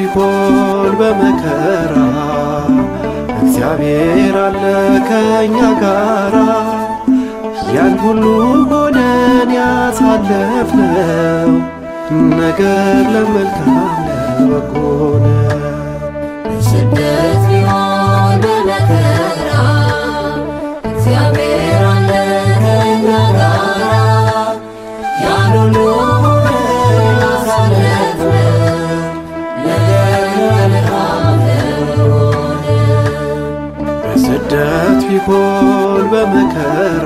ቢሆን በመከራ እግዚአብሔር አለ ከእኛ ጋራ ያን ሁሉ ሆነን ያሳለፍነው ነገር ለመልካም ለበጎ ነው። ስደት ቢሆን በመከራ እግዚአብሔር አለ ከእኛ ጋራ ያን ሁሉ ሆነን ያሳለፍነው ነገር ለመልካም ለሆነ በስደት ቢሆን በመከራ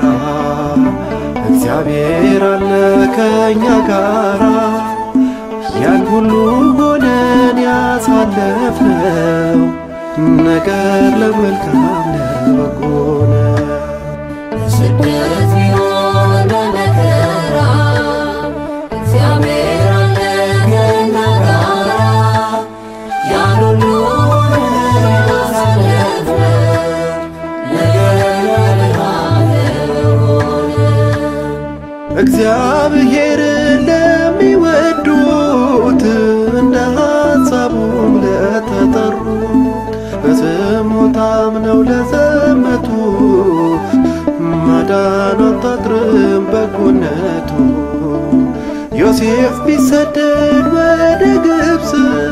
እግዚአብሔር አለ ከእኛ ጋራ ያን ሁሉ ሆነን ያሳለፍነው ነገር ለመልካም ለበጎ ነው። ስደት ቢሆን በመከራ እግዚአብሔር አለ ከእኛ ጋራ ያን ሁሉ ሆነን ያሳለፍነው ነገር ለመልካም ለሆነ እግዚአብሔርን ለሚወዱት እንደ ሐሳቡም ለተጠሩት በስሙ ታምነው ለዘመቱ ማዳኑ አታጥርም በጎነቱ። ዮሴፍ ቢሰደድ ወደ ግብፅ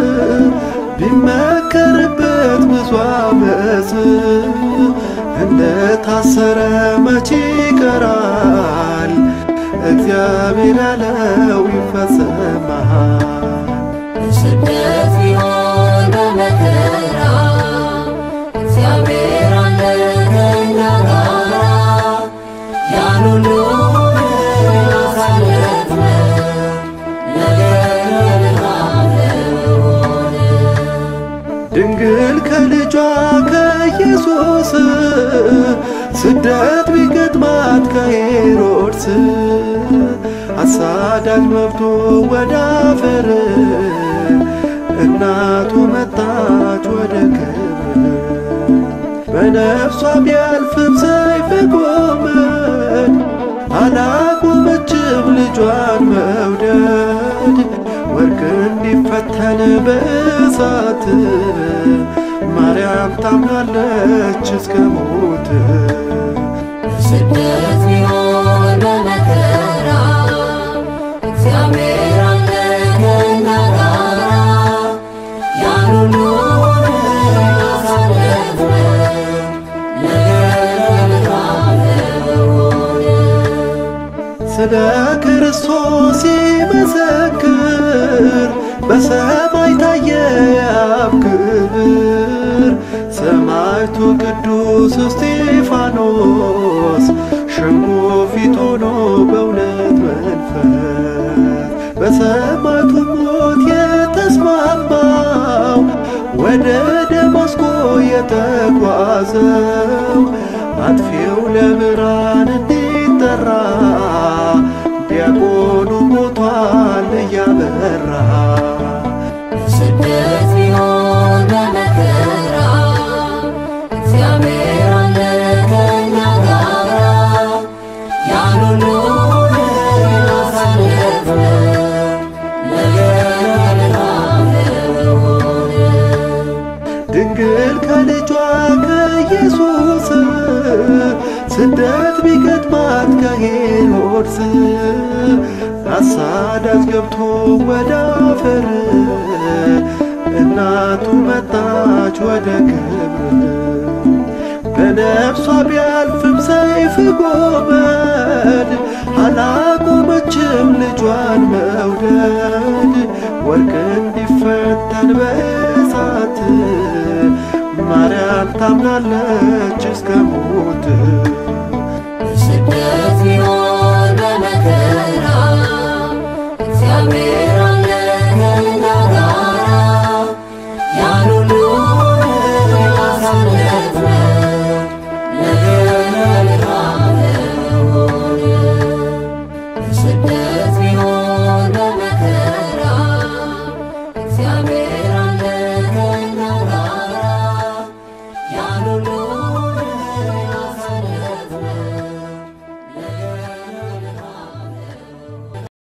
ቢመከርበት ብዙ ዓመፅ እንደ ታሰረ መቼ ይቀራል? እግዚአብሔር ያለው ይፈጸማል። ስደት ቢሆን በመከራ እግዚአብሔር አለ ከእኛ ጋራ ያን ሁሉ ሆነን ያሳለፍነው ነገር ለመልካም ለሆነ ድንግል ከልጇ ከኢየሱስ ስደት ቢገጥማት ከሄሮድስ አሳዳጅ መብቶ ወደ አፈር እናቱ መጣች ወደ ክብር በነፍሷ ቢያልፍም ሰይፍ ጎመድ አላቆመችም ልጇን መውደድ ወርቅ እንዲፈተን በእሳት ማርያም ታምናለች እስከ ሞት ስደት ቢሆን በመከራ እግዚአብሔር አለ ከእኛ ጋራ ያን ሁሉ ሆነን ያሳለፍነው ነገር ለመልካም ለሆነ ስለ ክርስቶስ ሲመሰክር በሰማይ ታየ የአብ ክብር። ሰማዕቱ ቅዱስ እስጢፋኖስ ሸንጎ ፊት ሆኖ በእውነት መንፈስ በሰማዕቱ ሞት የተስማማው ወደ ደማስቆ የተጓዘው አጥፊው ለብርሃን እንዲጠራ ዲያቆኑ ሞቷል እያበራ ስደት ቢሆን በመከራ እግዚአብሔር አለ ከእኛ ጋራ ያን ሁሉ ሆነን ያሳለፍነው ነገር ለመልካም ለሆነ ድንግል ከልጇ ከኢየሱስ ስደት ቢገጥማት ከሄሮድስ አሳዳጅ ገብቶ ወደ አፈር እናቱ መጣች ወደ ክብር በነፍሷ ቢያልፍም ሰይፍ ጎመድ አላቆመችም ልጇን መውደድ ወርቅ እንዲፈተን በእሳት ማርያም ታምናለች እስከ ሞት ስደት ቢሆን በመከራ እግዚአብሔር